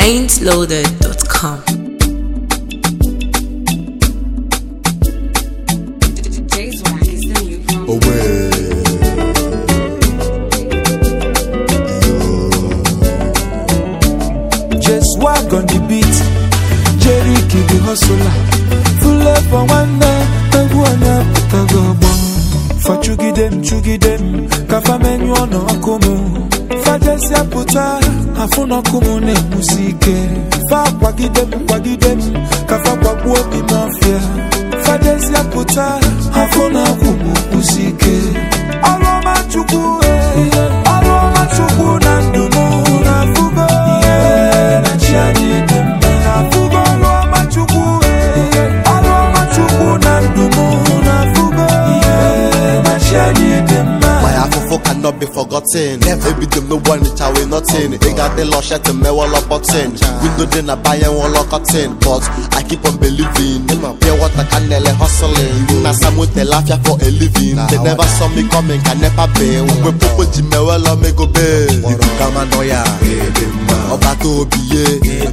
ain'tloaded.com. Jay's Wack is the new promo. away. Just walk on the beat. Jerry Kid the hustler. Full up for one day. Egwu onye apụtago ọgbọ. Fa chugide m chugide m. Ka fa menyụọ n'ọkụ m. Fa jesi apụta. Afụ n'ọkụ m na-enwusi ike. Fa kwagide m kwagide m. Ka fa kwagbuo obi m ọfịa. Fa jesi apụta. Afụ n'ọkụ m kwụsi ike. Ọrụ ọma Chukwu. eh. Ọrụ ọma Chukwu na ndụ m na-afụgo. ihe na chi anyị dị mma. Na-afụgo ọrụ ọma Chukwu. eh. Ọrụ ọma Chukwu na ndụ m na-afụgo. ihe na chi anyị dị mma. My afofo cannot be forgotten. Ebi dem no one it away nothing. They got the lush at the me wall up button. Window then I buy and wall cotton. But I keep on believing. Pure water can nearly hustling. Na some with the laugh for a living. They never saw me coming, can never be. We popo jime well on me go be. Ibu kama noya. Ọba tó biye.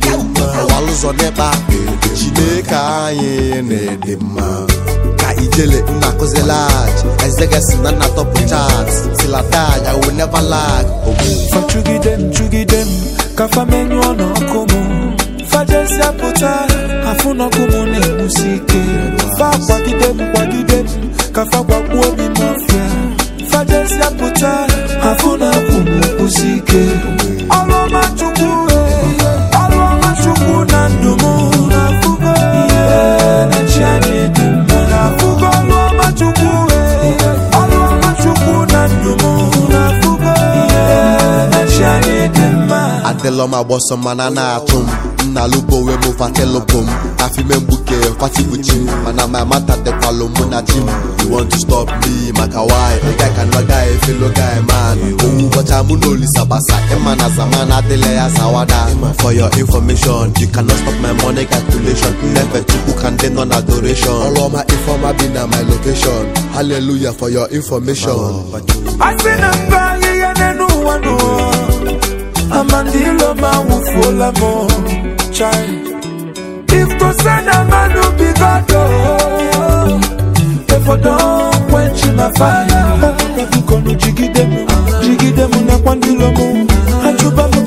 Ọwa lụzọ n'ebe. Chineke anyị na-ede mma. ka ijele nna kụzi lag ezegesi na nna tọpụ chat silatag i will never lag ogbu Fa chugide m chugide m ka fa menyụọ n'ọkụ m fa jesi apụta afụ n'ọkụ m na-egbusi ike fa kwagide m kwagide m ka fa gwagbuo obi m ọfịa fa jesi apụta afụ n'ọkụ m na-egbusi ike ọrụ ọma chukwu eh, ọrụ ọma chukwu na ndụ m na-afụgo ihe na chi anyị dị mma na-afụgo ọrụ ọma chukwu eh, ọrụ ọma chukwu na ndụ m na-afụgo ihe na chi anyị dị mma adịlọ m agbọsọ mana na-atụ m nna lubo wee mụ fatelụbụ m afime mgbuke fatibuchi m mana ma mata dịkwalụ mụ na chi m you want to stop me maka why a guy can no guy fellow guy man owu ụbọcha mụ na olisa gbasa ịma na zaman adịla ya zawada for your information you cannot stop my money calculation nnefe chukwu ka ndị nọ na adoration ọrụ ọma ifeọma bi na my location hallelujah for your information asị na mba ahịhịa n'elu ụwa n'ụwa amandilo ma nwụfuola m chai iftose na mmadụ bigodo efodo kwenchi na faya bikonu jigide m jigide m nakwa ndilo m achụba m